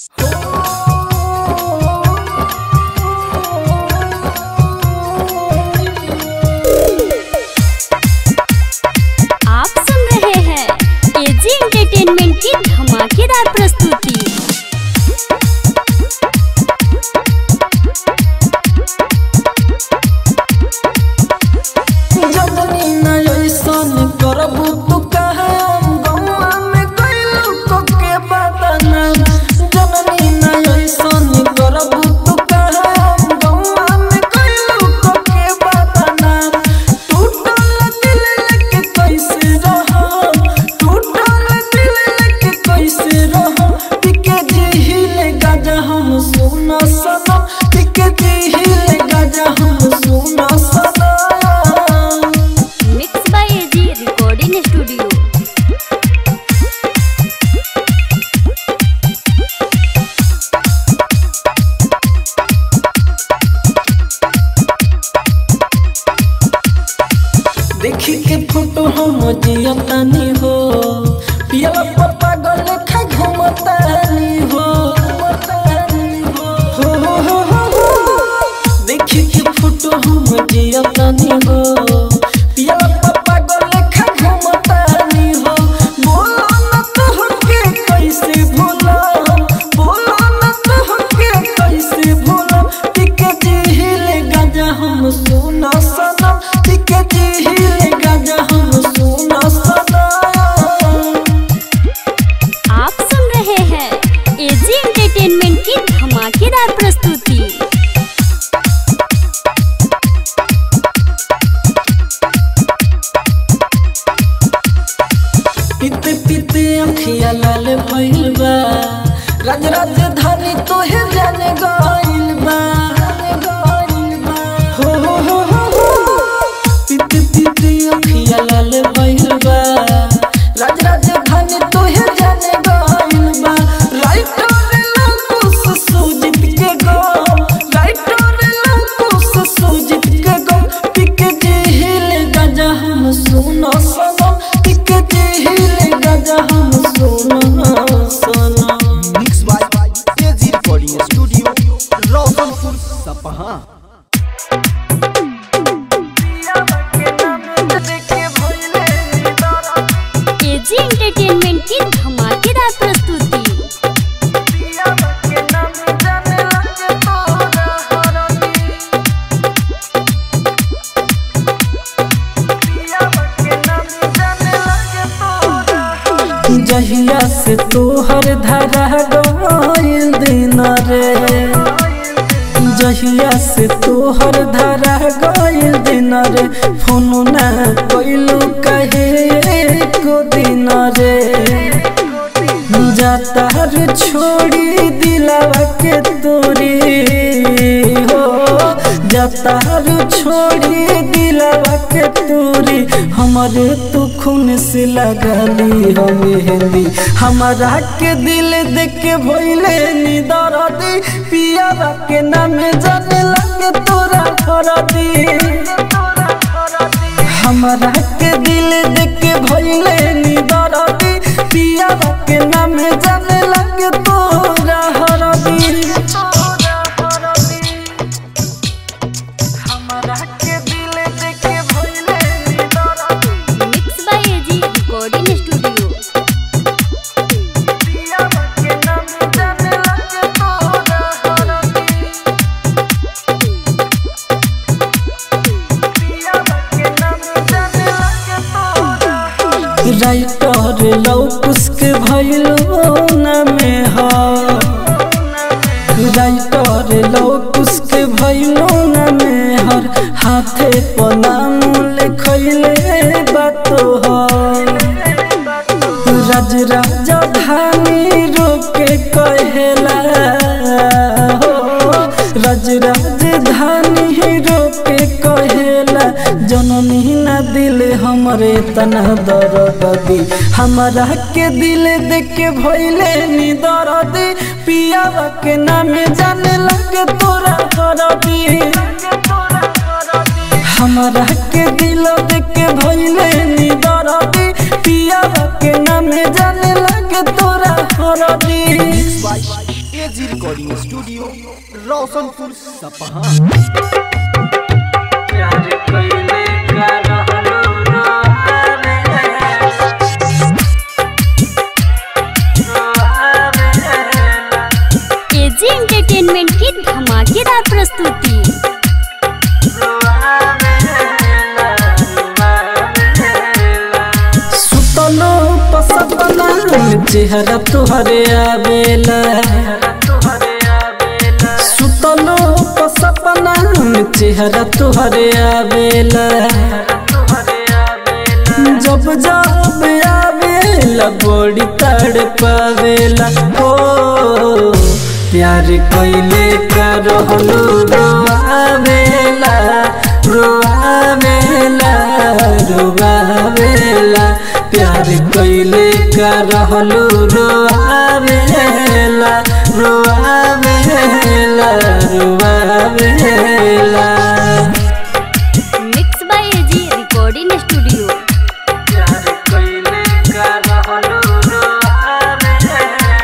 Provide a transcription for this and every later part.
आप सुन रहे हैं एजी एंटरटेनमेंट की धमाकेदार प्रस्तुति जदनी न ऐसन करबू तू कहे गौआ में कैलू को के बदना जननी न ऐसन करबू तू कहे गौआ में कैलू को के बदना टूटल दिल लेके कैसे रहो टूटल दिल लेके कैसे रहो टिके जिहिले गाजा हम सुना सनम टिके जिहिले गाजा हम सुना सनम mix by AG recording studio देखी के फोटो हम जियतानी हो पियला पप्पा गल खा घुमतानी हो हो हो हो हो हो। देखी के फोटो हम जियतानी हो पियला पप्पा गल खा घुमतानी हो बोलो न तो के कैसे भूला बोलो न तो के कैसे भूला टिके जिहिले गाजा हम सुना सनम टिके जिहिले गाजा हम सुना सनम आप सुन रहे हैं एजी एंटरटेनमेंट की धमाकेदार प्रस्तुति पीते पीते अखिया लाल भइल बा राज राजधानी तोहे जाने गइल बा हो हो हो हो हो। पीते पीते अखिया लाल भइल बा राज राजधानी तोहे जाने गइल बा राइटर लकुस सुजित के गो राइटर लकुस सुजित के गो पिके जिहिले गाजा हम सुनो सनम पिके जिहिले गाजा हम सुनो सनम mix by AG recording studio Roshanpur Sapaha AG entertainment की धमाकेदार प्रस्तुति जहिया से तोहर धरा गइल दिन रे जहिया से तोहर धरा गइल दिन रे फोन ना कइलू कहे को दिन रे जातार छोड़ी दिलावा के तोरी हो जातार छोड़ी दिलावा के तोरी हमारे तू खून से लगली हो मेहंदी हमारा के दिल देख के भइले नी दरदी पियावा के नाम जाने लगे तोरा खरदी हमारा के दिल देख के भइले नी दरदी पिया के नाम जाने लगे तोरा हरदी हमारा के दिल देख के भइले नी दरदी mix by AG recording studio पिया के नाम जाने लगे तोरा हरदी पिया के नाम जाने लगे तोरा हरदी राइटर लौकुस के भइलो न में हा राइटर लौकुस के भइलो न में हर हाथे पनाम लिखैले बातो हा राज राजधानी रोके कहेला हो राज राजधानी रोके कहेला जननी ना दिल हमरे तना दरदी हमरा के दिल देख के भइले नी दरदी पियावा के नामे जाने लगे तोरा करदी हमरा के दिल देख के भइले नी दरदी पियावा के नामे जाने लगे तोरा करदी by AG recording studio Roshanpur Sapaha AG entertainment की धमाकेदार प्रस्तुति सुतलो पसपना चेहरा तुहरे आवेला सुतलो पसपना चेहरा तुहरे आवेला जब जब आवेला बड़ी तड़ पावेला हो प्यार कैले का रहलू रोआवेला रोआवेला रोआवेला प्यार कैले का रहलू रोआवेला रोआवेला रोआवेला mix by AG recording studio प्यार कैले का रहलू रोआवेला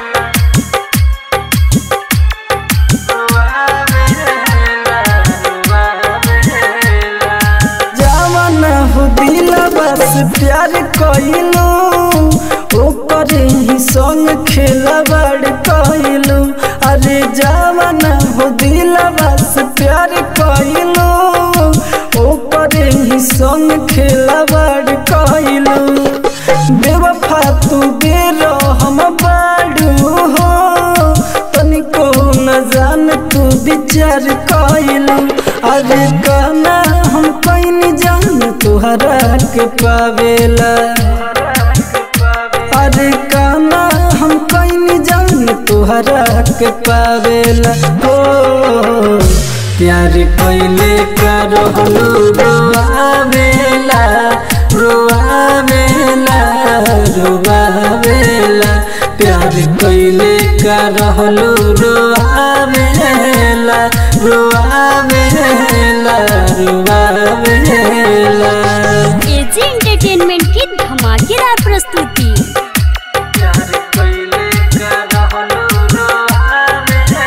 जवान हो दिला बस प्यार कइलू ओकर ही संग खेला बड़ कइलू अरे जवान हो दिला बस प्यार कइलू ओकर ही संग खेला बड़ कइलू बेवफा तू बेरो हम बाड़ू हो तनिको न जान तू विचार कइलू अरे गाना हम कहीं जान तुहरा के पावेला अरे गाना हम कहीं जान तुहरा के पावेला हो प्यार कैले का रहलू रोआवेला रोआवेला रोआवेला प्यार कैले का रहलू रोआवेला रोआवेला रोआवेला एजी एंटरटेनमेंट की धमाकेदार प्रस्तुति प्यार कैले का रहलू रोआवेला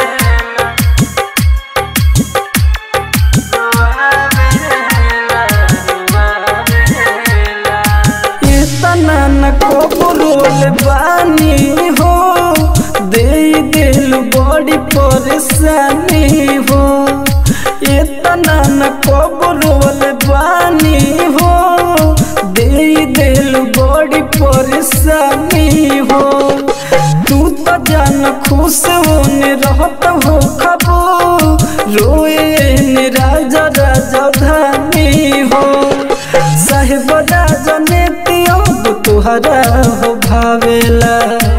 इतना न कबरोल बानी हो दे दिल बड़ी परेशानी हो इतना न कबरोल बानी हो दे दिल बड़ी परेशानी हो तू तो जान खुश होने रहत हो खबो रोए ने राजा राजा धानी हो साहेब राजा ने अब तुहरा हो भावेला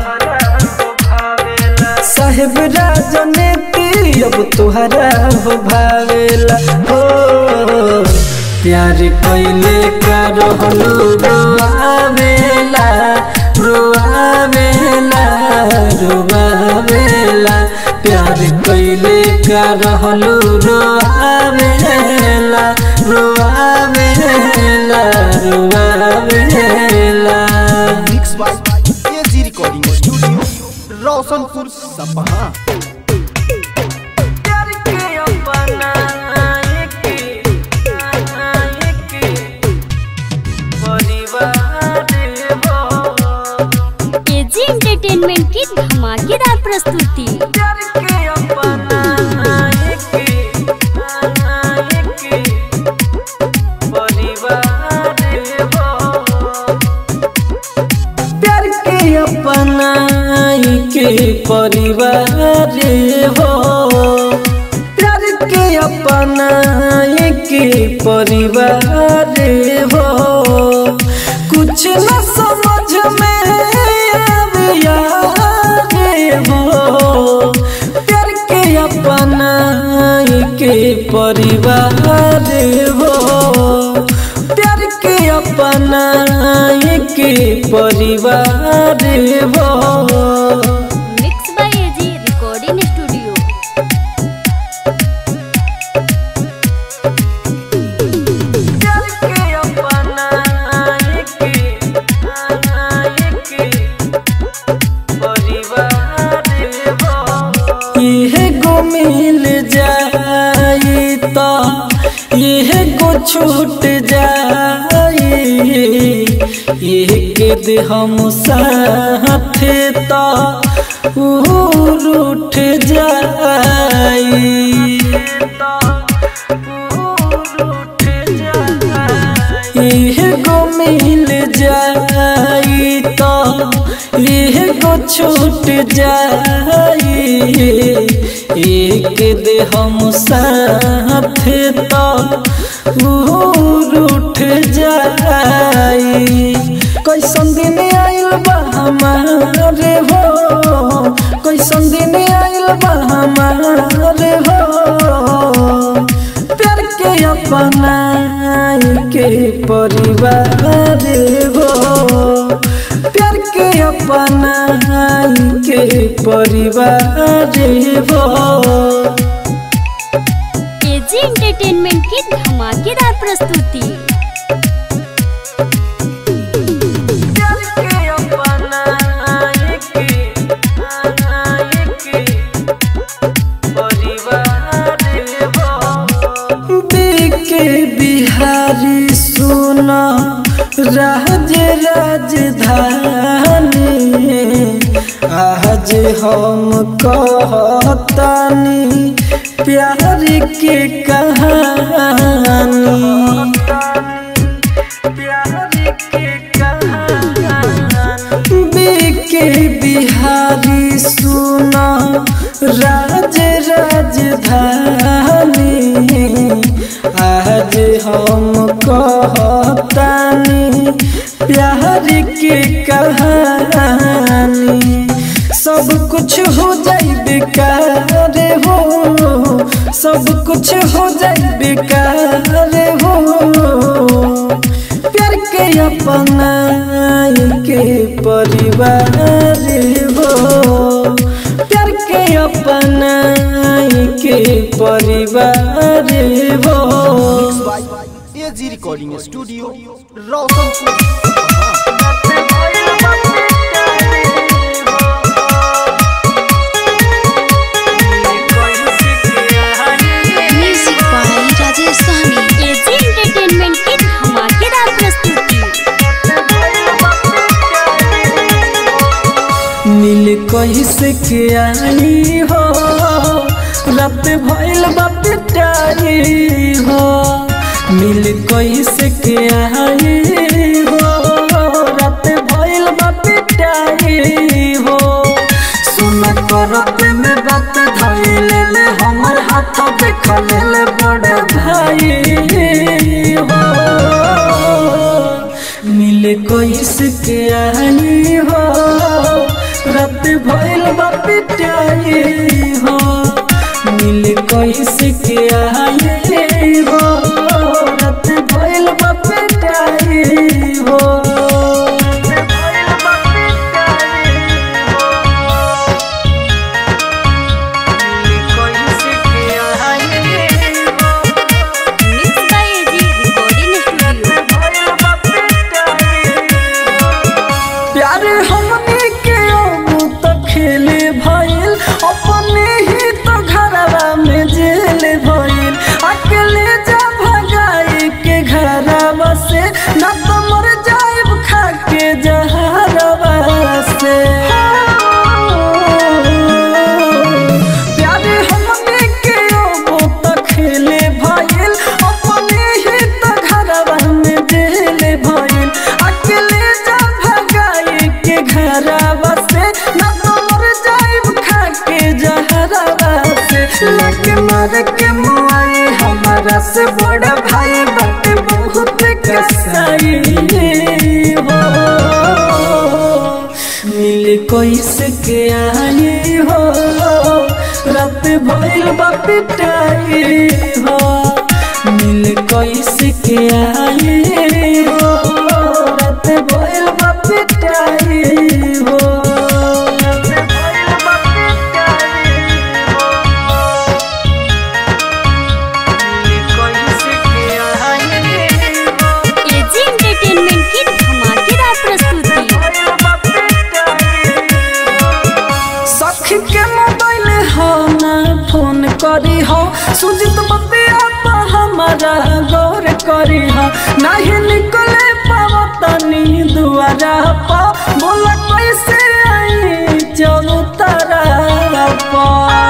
साहेब राजा ने अब तुहरा हो भावेला हो प्यार कैले का रहलू रोआवेला रोआवेला रोआवेला प्यार कैले का रहलू रोआवेला रोआवेला रोआवेला mix by AG recording studio Roshanpur Sapaha प्यार के अपना एक एक परिवार हो एजी एंटरटेनमेंट की धमाकेदार प्रस्तुति प्यार के अपना एक एक परिवार हो प्यार के अपना के परिवार हो प्यार के अपना के परिवार हो कुछ न समझ में आवे यार हो प्यार के अपना के परिवार हो प्यार के अपना के परिवार हो mix by AG recording studio प्यार के अपना छूट जाई एक दे हम साथे तो उठ जाई एगो मिल जाई तो एगो छूट जाई एक दे हम साथे तो उठ जाई कैसन दिन आइल बा हमारे हो कैसन दिन आइल बा हमारे हो प्यार के अपना के परिवार हो प्यार के अपना के परिवार हो एजी एंटरटेनमेंट की धमाकेदार प्रस्तुति प्यार के अपना के के परिवार हो के बिहारी सुना राज राजधानी आज हम कहतानी प्यार के कहानी के बिहारी सुना राज राजधानी आज हम कहतानी प्यार के कहानी सब कुछ हो जाई बेकार हो सब कुछ हो जाई बेकार हो प्यार के अपना के परिवार हो प्यार के अपना के परिवार हो AG recording studio Roshanpur music by Rajesh Sahni AG entertainment की धमाकेदार प्रस्तुति मिल कैसे के आई हो रात भइल बा पिटाई हो मिल कैसे के आई हो रात भइल बा पिटाई हो सुन करत में बात धइल ले हमर हाथ देख ले बड़ भाई हो मिले कैसे के आई हो रात भइल बा पिटाई हो मिले कैसे के आई हो रात भइल बा पिटाई हो mix by AG recording studio प्यार हमने के अब तो खेले भइल अपने ही तो घरवा में जेल भइल अकेले जा भगाई के घरवा से ना तो मर जाइब खा के जहरवा से प्यार हमने के अब तो खेले भइल अपने ही तो घरवा में जेल भइल अकेले जा भगाई के घरवा से ना तो मर जाइब खा के जहरवा से लगे मर के मुआई हमारा से बड़ा भाई बात बहुत कसाई हो मिल कैसे के आई हो रात भइल बा पिटाई हो मिल कैसे के आई हो रात भइल बा पिटाई हो रात भइल बा पिटाई हो मिल कैसे के आई हो एजी एंटरटेनमेंट की धमाकेदार प्रस्तुति सखी के मोबाइल हो ना फोन करी हो सुजित बतिया तो हमारा गौर करी हा नहीं निकले पावतनी दुआरा पा बोला कैसे आई चलू तारा पा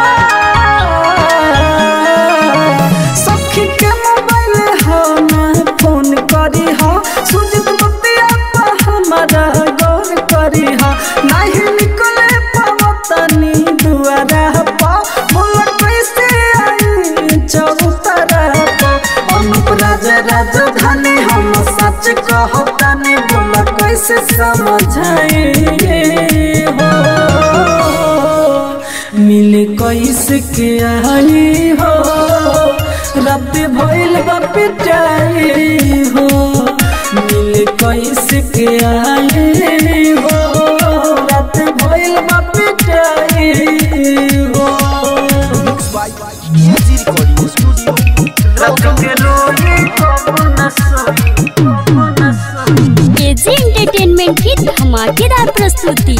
सखी के मोबाइल हा ना फोन करी हा सुजित बतिया पा हमारा गौर करी हा नहीं निकले पावतनी दुआरा पा बोला कैसे आई चलू तारा पा अनुप राजा राजधानी हम सच कहतानी बोला कैसे समझाए हो मिले कैसे के आई हो रात भइल बा पिटाई हो मिले कैसे के आई हो रात भइल बा पिटाई हो mix by AG recording studio AG entertainment की धमाकेदार प्रस्तुति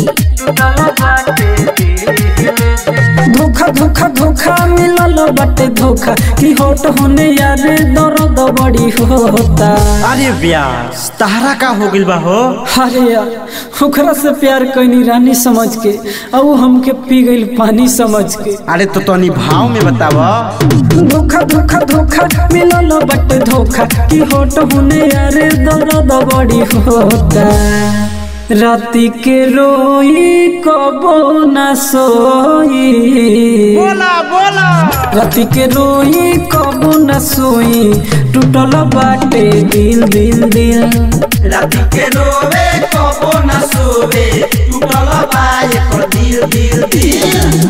धोखा धोखा धोखा मिलल बटे धोखा की होट होने यार दर्द बड़ी होता अरे व्यास तहरा का हो गइल बा हो अरे यार ओकरा से प्यार कैनी रानी समझ के अब हमके पी गइल पानी समझ के अरे तो तनी भाव में बताव धोखा धोखा धोखा मिलल बटे धोखा की होट होने यार दर्द बड़ी होता राती के रोई कबो न सोई बोला बोला राति के रोई कबू न सोई टूटल बाटे दिल दिल दिल राती के रोवे कबो न सोवे टूटल बाय कर दिल दिल दिल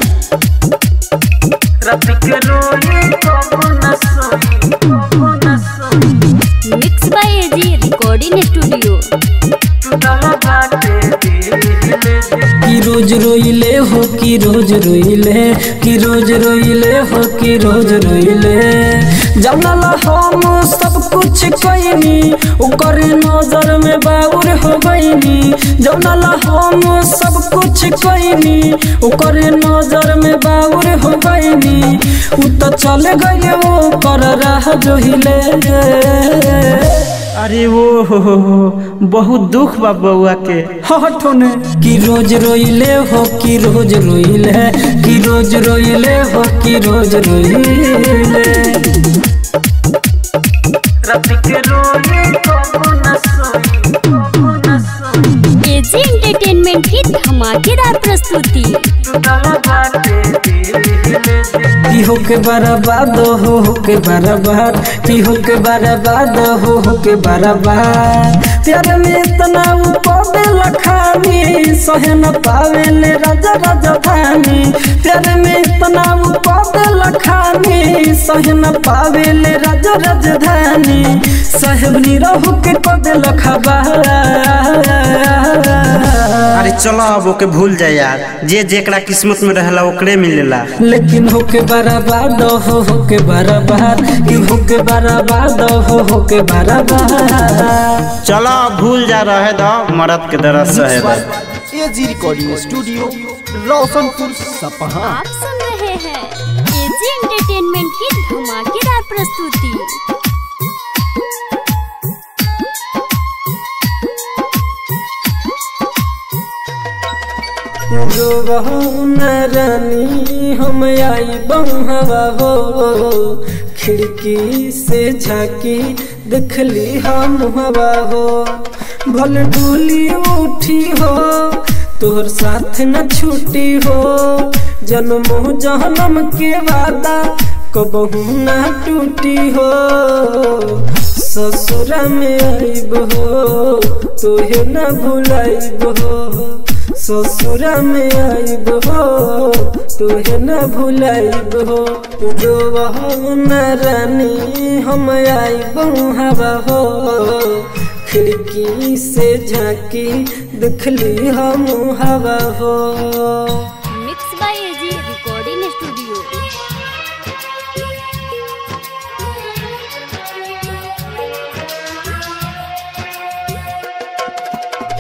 राति के रोई कबू न सोई कबू न सोई mix by AG recording studio टूटल बाटे दिल दिल की रोज रोइले हो कि रोज रोइले कि रोज रोइले हो कि रोज रोइले जानल हम सब कुछ कइनी ओकर नजर में बाउर हो गइनी जानल हम सब कुछ कइनी ओकर नजर में बाउर हो गइनी उ तो चले गए वो कर रहा जोहिले अरे वो हो हो हो, बहुत दुख बा बउआ के हठोने कि रोज रोइले हो कि रोज रोइले कि रोज रोइले हो कि रोज रोइले एजी एंटरटेनमेंट की धमाकेदार प्रस्तुति की हो के बर्बाद हो हो के बर्बाद की हो के बर्बाद हो हो के बर्बाद प्यार में इतना पौधे लखानी सहे न पावे ले राजा राजा धानी प्यार में इतना पौधे लखानी सहे न पावे ले राजा राजधानी साहेब नी रहू के पौधे लखाबा अरे चलो अब ओके भूल जा यार जे जेकरा किस्मत में रहला ओकरे मिलेला लेकिन होके बर्बाद हो होके बर्बाद कि होके बर्बाद हो होके बर्बाद चलो अब भूल जा रहे दो मरद के दर्द सहे दो एजी रिकॉर्डिंग स्टूडियो रोशनपुर सपहा आप सुन रहे हैं एजी एंटरटेनमेंट की धमाकेदार प्रस्तुति जो न रानी हम आई बहवा हो खिड़की से झाकी देखली हम हवा हो भल डोली उठी हो तोहर साथ न छूटी हो जन्मो जहनम के वादा कबहू न टूटी हो ससुरा में आइब हो तोहे न भुलाइब हो ससुरा में आइब हो तोहे न भुलाइब हो जो न रानी हम आइब हवा हो खिड़की से झांकी दिखली हम हवा हो mix by AG recording studio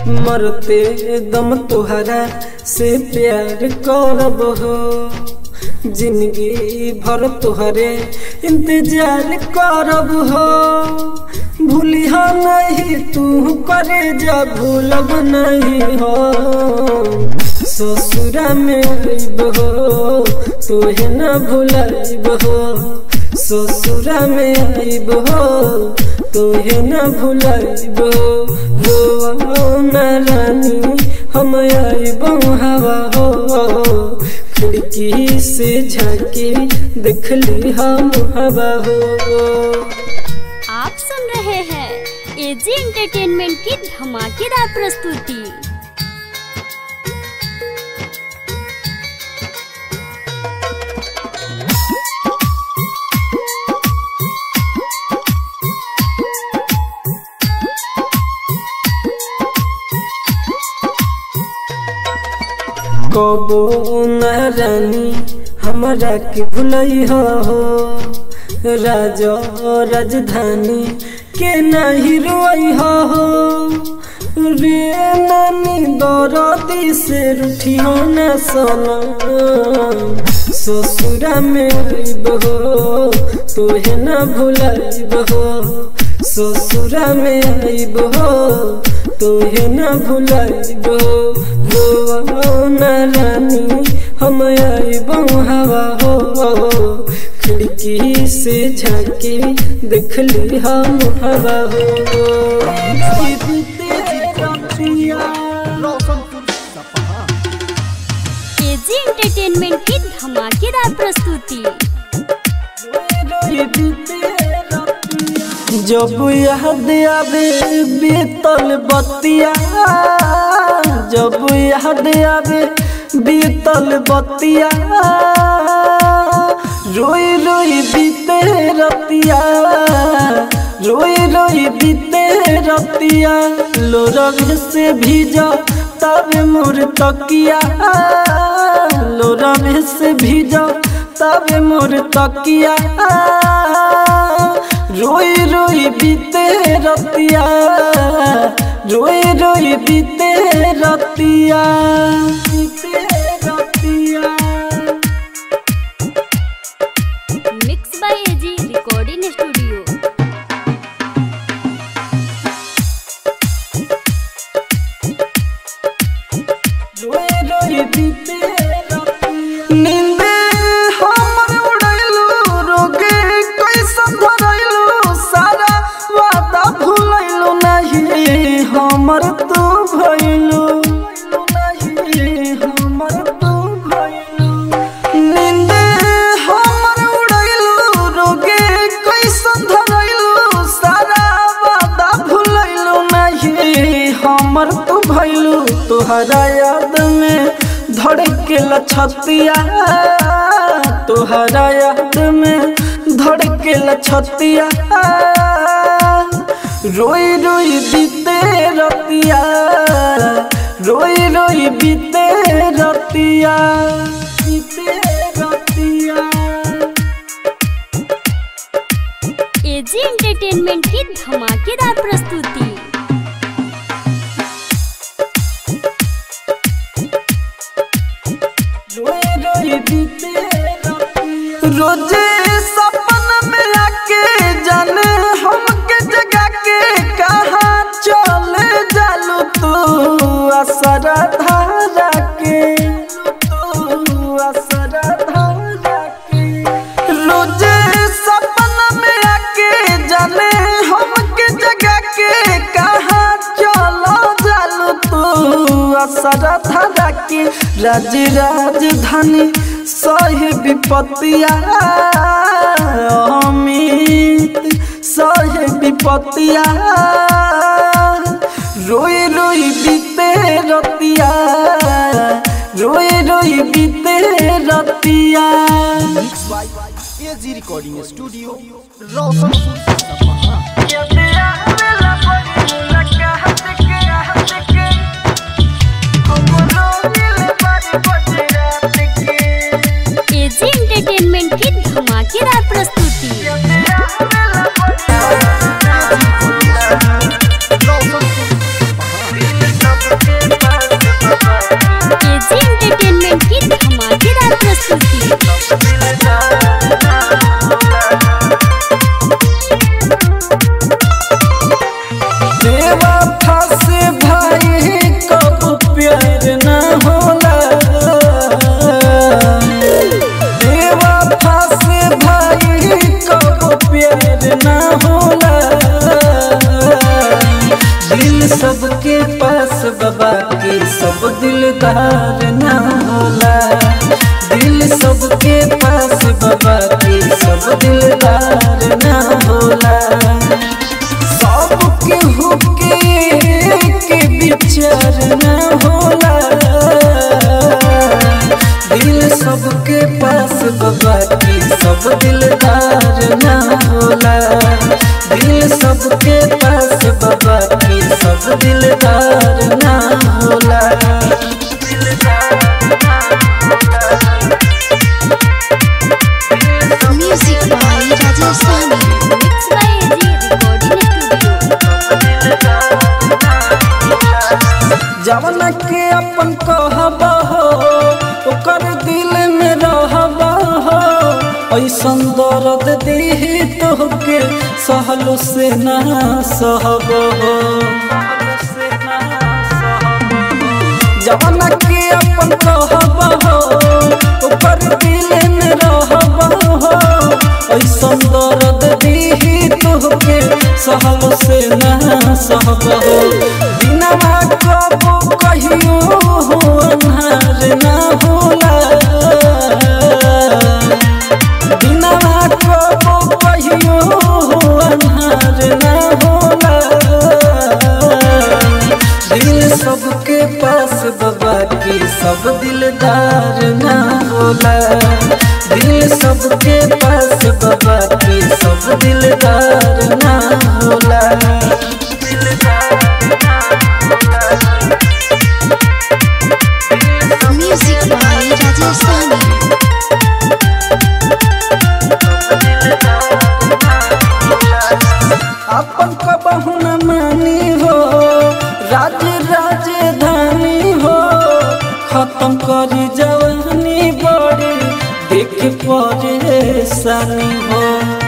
मरते दम तुहरा से प्यार करब हो जिंदगी भर तुहरे इंतजार करब हो भूलिहा नहीं तू करे जा भूलब नहीं हो ससुरा में अइब हो तुहे न भूलब हो ससुरा में अइब हो तुहे न भूलब हो हो न रानी हम अइब हवा हो खिड़की से झाके देखली हम हवा हो आप सुन रहे हैं एजी एंटरटेनमेंट की धमाकेदार प्रस्तुति कबो न रानी हमरा के भुलई हो राजा राजधानी के नहीं रोई हो रे नानी दरदी से रूठी हो न सना ससुरा में अइब हो तोहे न भुलाइब हो ससुरा में अइब हो तोहे न भुलाइब हो न रानी हम अइब हवा हो खिड़की से झाके देखली हम हवा हो रोशनपुर सपहा एजी एंटरटेनमेंट की धमाकेदार प्रस्तुति जब याद आवे बीतल बतिया जब याद आवे बीतल बतिया रोई रोई बीते रतिया रोई रोई बीते रतिया लोरग से भीजा तब मोर तकिया लोरग से भीजा तब मोर तकिया रोई रोई बीते रतिया रोई रोई बीते रतिया बीते रतिया mix by AG recording studio नींदे हमर उड़ैलू रोगे कैसन धरैलू सारा वादा भूलैलू नहीं हमर तू भइलू नहीं हमर तू भइलू नींदे हमर उड़ैलू रोगे कैसन धरैलू सारा वादा भूलैलू नहीं हमर तू भइलू तोहरा याद में धड़केला छतिया तोहरा याद में धड़केला छतिया रोई रोई बीते रतिया रोई रोई बीते रतिया बीते रतिया एजी एंटरटेनमेंट की धमाकेदार प्रस्तुति रोजे सपन में आके जाने हमके जगा के कहाँ चले जालू तू असरा धारा के तू असरा धारा के रोजे सपन में आके जाने हमके जगा के कहाँ चलो जालू तू असरा धारा के राज राजधानी सही विपत्तिया अमित सही विपत्तिया रोई रोई बीते रतिया रोई रोई बीते रतिया mix by AG recording studio Roshanpur Sapaha AG entertainment की धमाकेदार प्रस्तुति एजी एंटरटेनमेंट की धमाकेदार प्रस्तुति दिलदार ना होला दिल सबके पास बाबा की सब दिलदार ना होला सबके हुके के विचार ना होला दिल सबके पास बाबा की सब दिलदार ना होला दिल सबके पास बाबा की सब दिलदार ना होला music by Rajesh Sahni mix by AG recording studio जवन के अपन कहब हो ओकर दिल में रहब हो ऐसन दर्द दीही तोहके सहलो से ना सहब हो जवन के अपन कहब हो ओकर दिल में रहब हो ऐसन दर्द दीही तोहके सहलो से ना सहब हो बिना कबो कहियो हो अन्हार ना होला बिना कबो कहियो हो अन्हार ना होला दिल सबके पास बाबा की सब दिलदार ना होला दिल सबके पास बाबा की सब दिलदार ना होला म्यूजिक बाय राजेश सहनी अपन कबहू न मानी हो राज राजधानी हो खत्म करी जवानी बड़ी देख परेशानी हो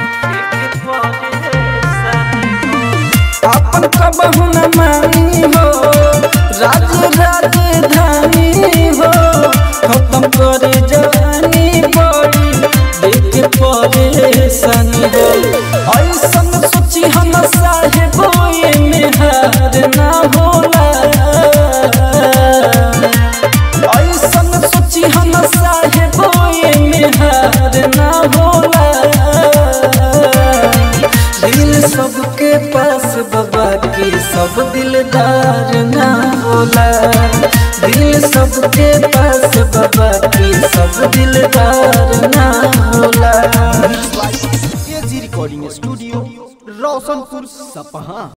अपन कबहू न मानी हो राज राजधानी हो खत्म करे जवानी बड़ी देख परेशानी हो ऐसन सोची हम साहेब में हार ना होला ऐसन सोची हम साहेब में हार ना होला दिल सबके पास बाबा की सब दिलदार ना होला दिल सबके पास बाबा की सब दिलदार ना होला एजी रिकॉर्डिंग स्टूडियो रोशनपुर सपहा